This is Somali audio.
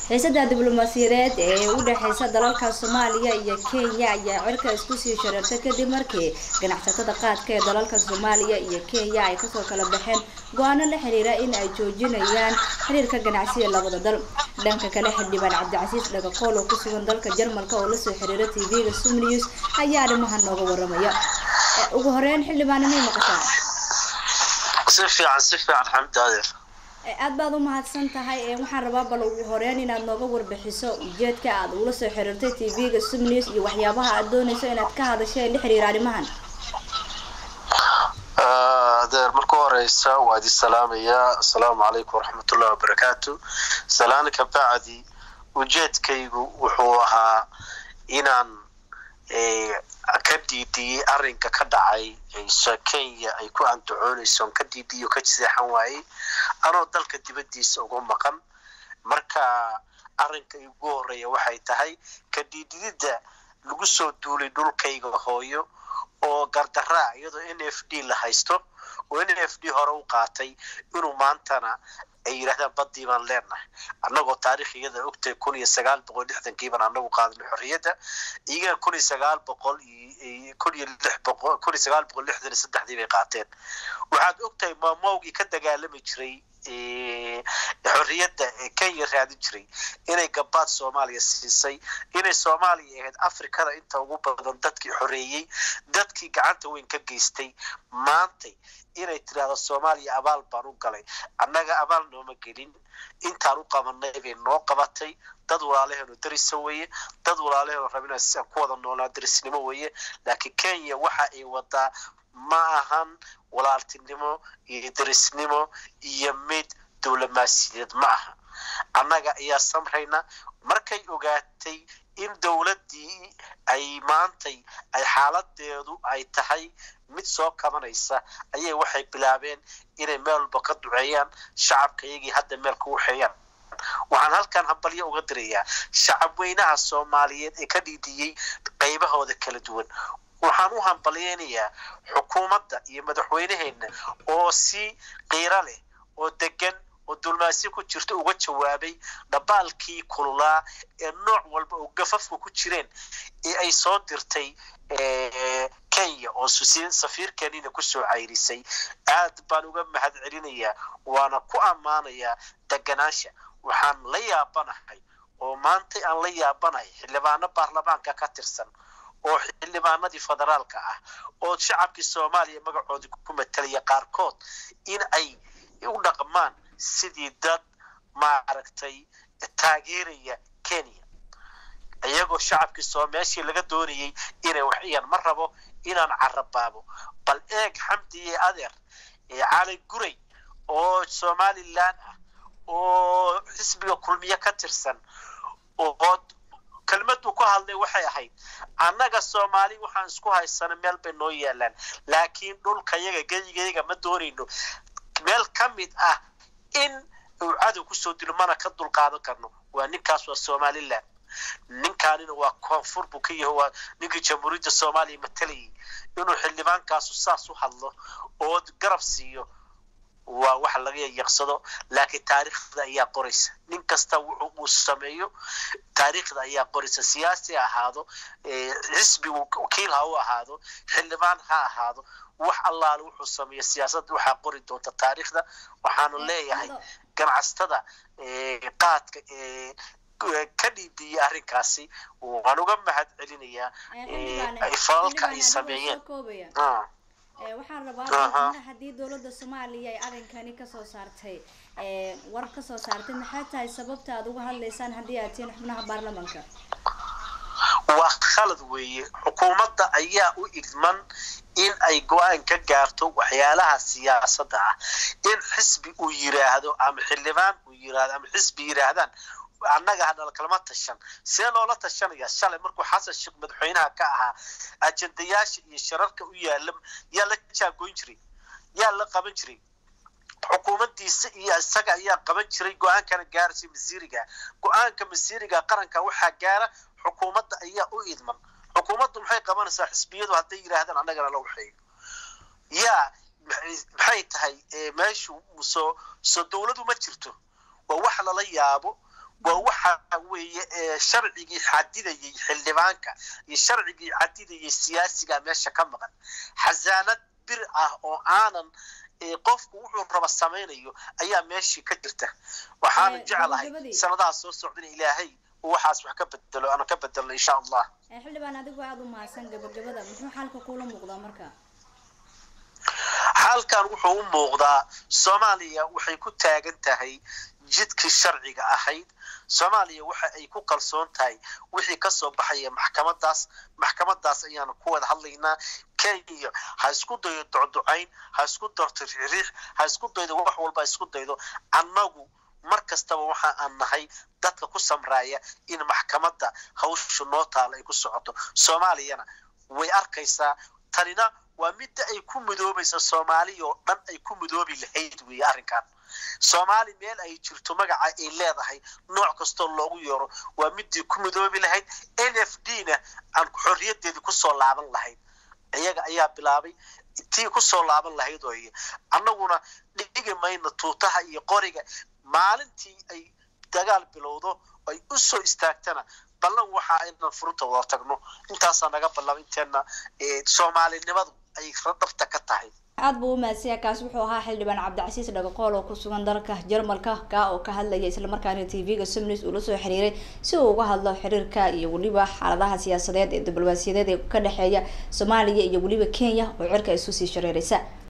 xiisada diblomaasiyadeed ee u dhexeysa dalalka soomaaliya iyo kenya ayaa cirka isku sii shareertay kadib markii ganacsatada qaadka ee dalalka soomaaliya iyo kenya ay kasoo kala baxeen go-aano la xiriira in ay joojinayaan xiriirka ganacsiga labada dal dhanka kale xildhibaan cabdicasiis dhagakool oo kusugan dalka jarmalka oo lasoo xiriira tv-ga sumnews ayaa arrimaha nooga waramaya ugu horeyn xildhibaan imay maqashaan si fiican si fiican xamdi adeer aad baad u mahadsan tahay waxaan rabaa bal ugu horeyn inaad nooga warbixiso ujeedka aad ula soo xiriirtay tv-ga sumnews iyo waxyaabaha aad doonayso inaad ka hadasho ee la xiriira arrimahan adeer marka horeysa waa idin salaamayaa assalaamu calaykum waraxmatullahi wabarakaatu salaan ka bacdi ujeedkaygu wuxuu ahaa inaan ka diidiyey arrinka ka dhacay kenya ay ku andacoonayso on ka diidiyo ka seexan waayey anoo dalka dibaddiisa uga maqan marka arrinka igu horeeya waxay tahay ka diidididda lagu soo duulay dhulkayga hooyo oo gardaraa iyadoo n f d la haysto oo n f d hore u qaatay inuu maantana ay yidhahdaan baddii baan leenahay annagoo taarikhiyada ogtahay kun iyo sagaal boqol lixdankii baan anagu qaadnay xorriyadda iyagana kun iyo sagaal boqol kun iyo lix boqol kun iyo sagaal boqol lixdan iyo saddexdii bay qaateen waxaad ogtahay maamowgii ka dagaalami jiray xorriyadda ee kenya raadin jiray inay gabaad soomaaliya siisay inay soomaaliya ahayd afrikada inta ugu badan dadkii xoreeyey dadkii gacanta weyn ka geystay maantay inay tidhaahdo soomaaliya abaal baan u galay annaga abaal nooma gelin intaan u qabanay bay noo qabatay dad walaalaheenu darisa weeye dad walaalaheenu rabina siaan ku wada noolaa darisnimo weeye laakiin kenya waxa ay wadaa ma ahan walaaltinimo iyo darisnimo iyo mid diblomaasiyadeed ma aha annaga ayaa samrayna markay ogaatay in dowladdii ay maantay ay xaaladeedu ay tahay mid soo kabanaysa ayay waxay bilaabeen inay meel walba ka duceeyaan shacabka iyagii hadda meel ku waxeeyaan waxaan halkan hambalyo uga dirayaa shacab weynaha soomaaliyeed ee ka dhiidiyey qaybahooda kala duwan waxaan u hambalyeynayaa xukuumadda iyo madaxweyneheenna oo si qiiro leh oo degan oo dulmaasyo ku jirta uga jawaabay dhabaalkii kululaa ee nooc walba oo gafafka ku jireen ee ay soo dirtay kenya oo safiirkeenina kusoo cayrisay aad baan uga mahad celinayaa waana ku ammaanayaa deganaansha waxaan la yaabanahay oo maantay aan la yaabanahay xildhibaano baarlamaanka ka tirsan oo xildhibaanadii federaalka ah oo shacabkii soomaaliya magacoodii ku matalaya qaarkood in ay u dhaqmaan sidii dad maaragtay taageeraya kenya iyagoo shacabkii soo meeshii laga doonayay inay wax iyaan ma rabo inaan carabaabo bal eeg xamdi iyo adeer cali guray oo somalilan ah oo xisbiga kulmiye ka tirsan oo kelmaduu ku hadlay waxay ahayd annaga soomaali waxaan isku haysana meel bay noo yaalaan laakiin dhulkayaga geyigayaga ma doonayno meel ka mid ah in uu cadow kusoo dilo mana ka dulqaadan karno waa ninkaas waa somalilan ninkaanina waa koonfur buu ka yahay waa ninkii jamhuuriyadda soomaaliya matalayay inuu xildhibaankaasu saas u hadlo oo garab siiyo waa wax laga yaqsado laakiin taariikhda ayaa qoraysa nin kasta wuxuu uu sameeyo taariikhda ayaa qoraysa siyaasi ha ahaado xisbi wakiil ha u ahaado xildhibaan ha ahaado wax allaale wuxuu sameeyo siyaasadda waxaa qori doonta taariikhda waxaanu leeyahay ganacsatada qaadka ka dhiidiyay arrinkaasi waan uga mahad celinayaa falalka ay sameeyeen waxaan rabaa haddii dowladda soomaaliya ay arrinkani kasoo saartay war kasoo saartay maxay tahay sababta aad uga hadlaysaan haddii aad tihiin xubnaha baarlamanka waa khalad weeye xukuumadda ayaa u idman in ay go-aan ka gaarto waxyaalaha siyaasadda ah in xisbi uu yiraahdo ama xildhibaan uu yiraahdo ama xisbi yiraahdaan annaga hadhal kalama tashan see loola tashanaya shalay markuu xasan sheekh madaxweynaha ka ahaa ajendayaasha iyo shararka u yaala yaa la jaagoyn jiray yaa la qaban jiray xukuumaddiisa iyo isaga ayaa qaban jiray go-aankana gaaraysa masiiriga go-aanka masiiriga qaranka waxaa gaara xukuumadda ayaa u idman xukuumaddu maxay qabanaysaa xisbiyadu hadday yidhaahdaan annagana la waxeeyo yaa maxay tahay meeshu soo soo dowladu ma jirto waa wax lala yaabo waa waxa weeye sharcigii xadidayay xildhibaanka iyo sharcigii xadidayay siyaasiga meesha ka maqan xasaanad bir ah oo aanan qofku wuxuu raba samaynayo ayaa meeshii ka jirta waxaana jeclahay sanadaha soo socdana ilaahay waxaas wax ka bedelo ana ka bedelno insha allah xildhibaan adigu aada u mahadsan gabagabada muxuu xaalka kula muuqdaa marka xaalkan wuxuu u muuqdaa soomaaliya waxay ku taagan tahay jidkii sharciga ahayd soomaaliya waxa ay ku kalsoon tahay wixii kasoo baxaya maxkamadaas maxkamadaas ayaanu ku wada hadlaynaa kenya ha isku daydo docducayn ha isku darto riixriix ha isku daydo wax walba ha isku daydo annagu mar kastaba waxa aan nahay dadka ku samraaya in maxkamadda hawsha noo taala ay ku socoto soomaaliyana way arkaysaa tanina waa midda ay ku midoobaysa soomaaliya oo dhan ay ku midoobi lahayd weeye arrinkan soomaali meel ay jirto magaca ay leedahay nooc kastoo loogu yeero waa midii ku midoobi lahayd n f d na aan xorriyadeedii kusoo laaban lahayd iyaga ayaa bilaabay tii kusoo laaban lahayd ooy annaguna dhigi mayno tuutaha iyo qoriga maalintii ay dagaal bilowdo ay u soo istaagtana ballan waxa aynan furunta wada tagno intaasaa naga ballaba inteena soomaalinimadu ay radhabta ka tahay aada buu u mahadsanyaa kaas wuxuu ahaa xildhibaan cabdicasiis dhagaqool oo ku sugan dalka jarmalka ka oo ka hadlaya islamarkaana t v-ga somnis uu la soo xiriiray si uu uga hadlo xiriirka iyo weliba xaaladaha siyaasadeed ee diblomaasiyadeed ee ka dhexeeya soomaaliya iyo weliba kenya oo cirka isu sii shareeraysa